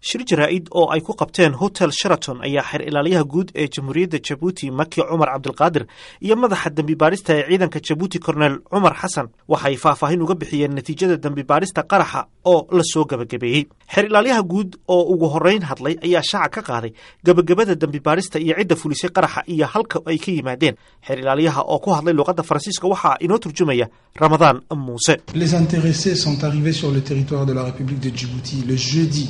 shir jaraa'id oo ay ku qabteen hotel sheraton ayaa xeer ilaaliyaha guud ee jamhuuriyadda jabuuti maki cumar cabdilqaadir iyo madaxa dembi baarista ee ciidanka jabuuti korneel cumar xasan waxay faahfaahin uga bixiyeen natiijada dembi baarista qaraxa oo la soo gebagabeeyey xeer ilaalyaha guud oo ugu horreyn hadlay ayaa shaaca ka qaaday gebagabada dembi baarista iyo cidda fulisay qaraxa iyo halka ay ka yimaadeen xeer ilaalyaha oo ku hadlay luuqadda faransiiska waxaa inoo turjumaya ramadaan muuse Les intéressés sont arrivés sur le territoire de la République de Djibouti le jeudi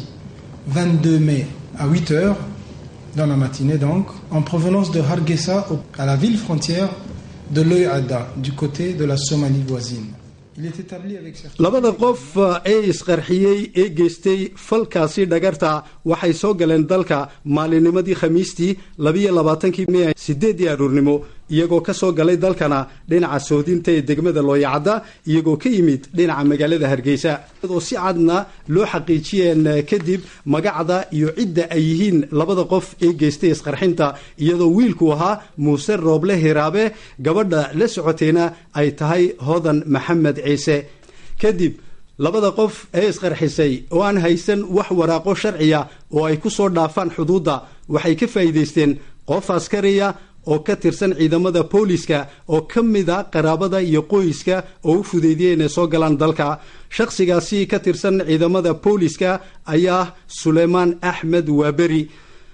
22 mai à 8 heures, dans la matinée donc, en provenance de Hargeisa au- à la ville frontière de l'Oyada, du côté de la Somalie voisine. Il est établi avec certitude. labada qof ee isqarxiyey ee geystay falkaasi dhagarta waxay soo galeen dalka maalinimadii khamiistii labiyo labaatankii mey sideedii aruurnimo iyagoo ka soo galay dalkana dhinaca soodinta ee degmada looyacadda iyagoo ka yimid dhinaca magaalada hargeysa iyadoo si cadna loo xaqiijiyeen eh, kadib magacda iyo cidda ay yihiin labada qof ee geystay isqarxinta iyadoo wiilku ahaa muuse rooble hiraabe gabadha la socotayna ay tahay hodan maxamed ciise kadib labada qof ee isqarxisay oo aan haysan wax waraaqo sharciya oo ay ku soo dhaafaan xuduudda waxay ka faa'iidaysteen qof askariya oo ka tirsan ciidamada booliska oo ka mid a qaraabada iyo qoyska oo u fudeydiyey inay soo galaan dalka shakhsigaasi ka tirsan ciidamada booliska ayaa ah suleymaan axmed waaberi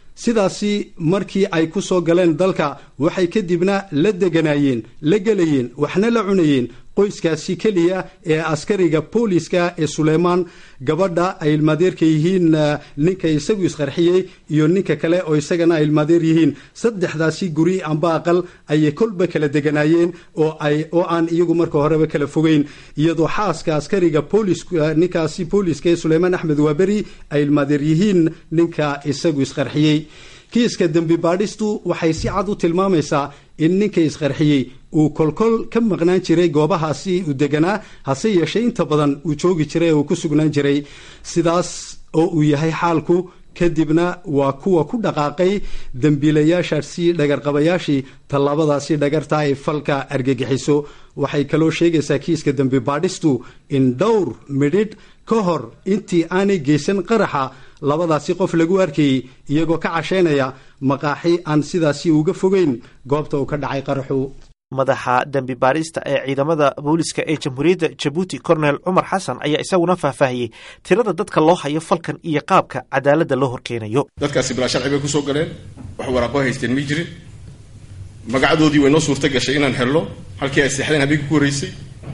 sidaasi markii ay ku soo galeen dalka waxay kadibna la deganaayeen la gelayeen waxna la cunayeen qoyskaasi keliya ee askariga booliska ee suleymaan gabadha ay ilmaadeerka yihiin eh, ninka isagu isqarxiyey iyo ninka kale oo isagana ay ilmaadeer yihiin saddexdaasi guri amba aqal ayay kolba kala deganaayeen oo ay oo aan iyagu marka horeba kala fogeyn iyadoo xaaska askariga booliska ninkaasi booliska ee suleymaan axmed waaberi ay ilmaadeer yihiin ninka isagu isqarxiyey kiiska dembi baadhistu waxay si cad u tilmaamaysaa in ninka isqarxiyey uu kolkol ka maqnaan jiray goobahaasi uu deganaa hase yeeshee inta badan uu joogi jiray ee uu ku sugnaan jiray sidaas oo uu yahay xaalku kadibna waa kuwa ku dhaqaaqay dembiilayaashaasi dhagarqabayaashii tallaabadaasi dhagarta ay falka argagixiso waxay kaloo sheegaysaa kiiska dembi baadhistu in dhowr midhidh ka hor intii aanay geysan qaraxa labadaasi qof lagu arkayey iyagoo ka cashaynaya maqaaxi aan sidaasi uga fogeyn goobta uu ka dhacay qaraxu madaxa dembi baarista ee ciidamada booliska ee jamhuuriyadda jabuuti korneel cumar xasan ayaa isaguna faahfaahiyey tirada dadka loo hayo falkan iyo qaabka cadaaladda loo horkeenayo dadkaasi bilaa sharci bay kusoo galeen wax waraaqo haysteen ma jirin magacdoodii way noo suurta gashay inaan helno halkii ay seexdeen habeenkii ku horreysay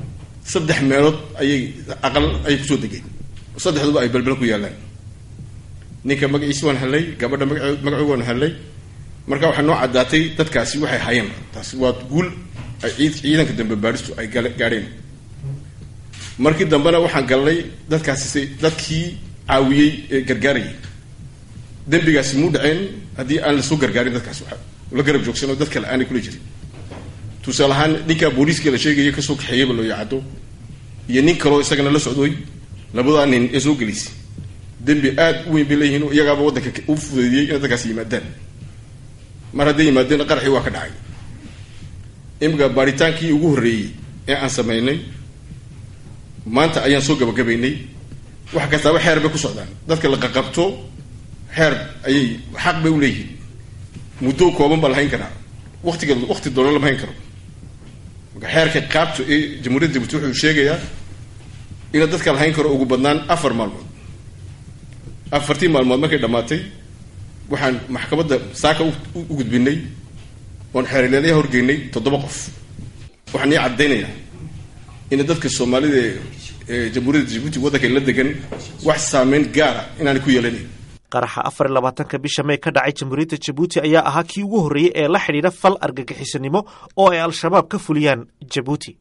saddex meelood ayay aqal ayay kusoo degeen saddexduba ay belbel ku yaalaan ninka magaciisi waan helnay gabadha magace- magacooga waan helnay marka waxaa noo caddaatay dadkaasi waxay hayeen taasi waa guul ay ciid ciidanka dambe baadhistu ay gale- gaadheen markii dambena waxaan galnay dadkaasi si- dadkii caawiyey ee gargaarayay dembigaasi muu dhaceen haddii aan lasoo gargaarin dadkaas waxa la garab joogsan oo dad kale aanay kula jirin tusaale ahaan ninka booliiska la sheegaya kasoo kaxeeyeyba loo yacado iyo nin kaloo isagana la socdoy labadaa nin ee soo gelisay dembi aad u weyn bay leeyihiin oo iyagaaba waddanka u fudeydiyey inay dadkaasi yimaadaan mar hadday yimaadeen qaraxii waa ka dhacay imika baaritaankii ugu horreeyey ee aan samaynay maanta ayaan soo gabagabaynay wax kastaaba xeer bay ku socdaan dadka la qaqabto xeer ayay xaq bay u leeyihiin muddo kooban baa la hayn karaa waqtiga waqti doona lama hayn karo marka xeerka qaabto ee jamhuuriyadda jabuuti wuxuu sheegayaa ina dadka la hayn karo ugu badnaan afar maalmood afartii maalmood markay dhammaatay waxaan maxkamadda saaka u u gudbinay oon xeerileedaya horgeynay toddoba qof waxaan ii caddaynayaa in dadka soomaalida ee- ee jamhuuriyadda jabuuti waddanka la degan wax saameyn gaara inaanay ku yeelanayn qaraxa afar iyo labaatanka bisha may ka dhacay jamhuuriyadda jabuuti ayaa ahaa kii ugu horreeyey ee la xidhiidha fal argagixisanimo oo ay al-shabaab ka fuliyaan jabuuti